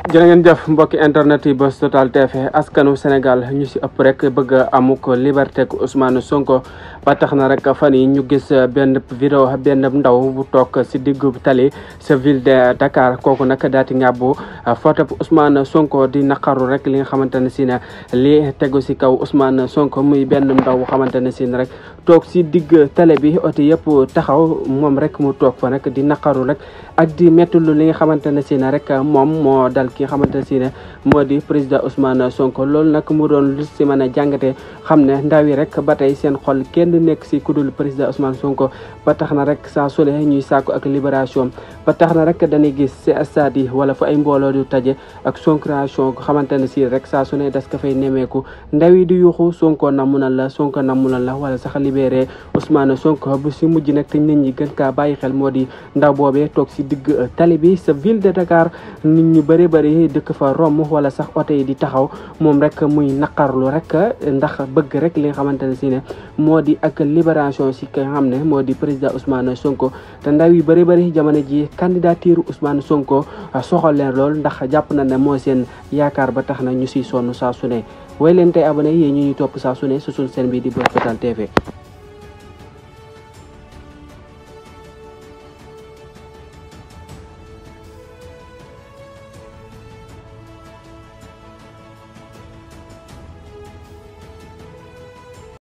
jërë ngeen jëf mbokki internet yi Buzz Total TV askanu Sénégal ñu si ëpp rek bëgg a amuk liberté ku Ousmane Sonko ba tax na rek fan yi ñu gis benn vidéo benn ndaw bu toog si diggu tali sa ville de Dakar kooku nag daati ngàbbu photo bu Ousmane Sonko di naqaru rek li nga xamante ne si ne li tegu si kaw Ousmane Sonko muy benn ndaw bu xamante ne si ne rek toog si digg télé bi oto yëpp taxaw moom rek mu toog fa nag di naqaru rek ak di mettulu li nga xamante ne si ne rek moom moo dal ki nga xamante ne si ne moo di président Ousmane Sonko loolu nag mu doon lu si mën a jàngate xam ne ndaw yi rek ba tey seen xol kenn nekk si kudul président Ousmane Sonko ba tax na rek saa sule ñuy sàkku ak libération ba tax na rek dañuy gis si stade yi wala fu ay mbooloo du taje ak sonkration xamante ne si rek saa su ne das ka fay nemeeku ndaw yi di yuuxu Sonko namu na la Sonko namu na la wala sax libéré Ousmane Sonko bu si mujj nag te nit ñi gën kaa bàyyi xel moo di ndaw boobee toog si digg tali bi sa ville de Dakar nit ñu bëri bëri dëkk fa romb wala sax oto yi di taxaw moom rek muy naqarlu rek ndax bëgg rek li nga xamante ne si ne moo di ak libération si ki nga xam ne moo di président Ousmane Sonko te ndaw yi bëri bëri jamono ji candidature Ousmane Sonko soxal leen lool ndax jàpp na ne moo seen yaakaar ba tax na ñu siy sonn saa su ne way leen tey abonné yéen ñu ñu topp saa su ne su suñ seen bi di Buzz Total TV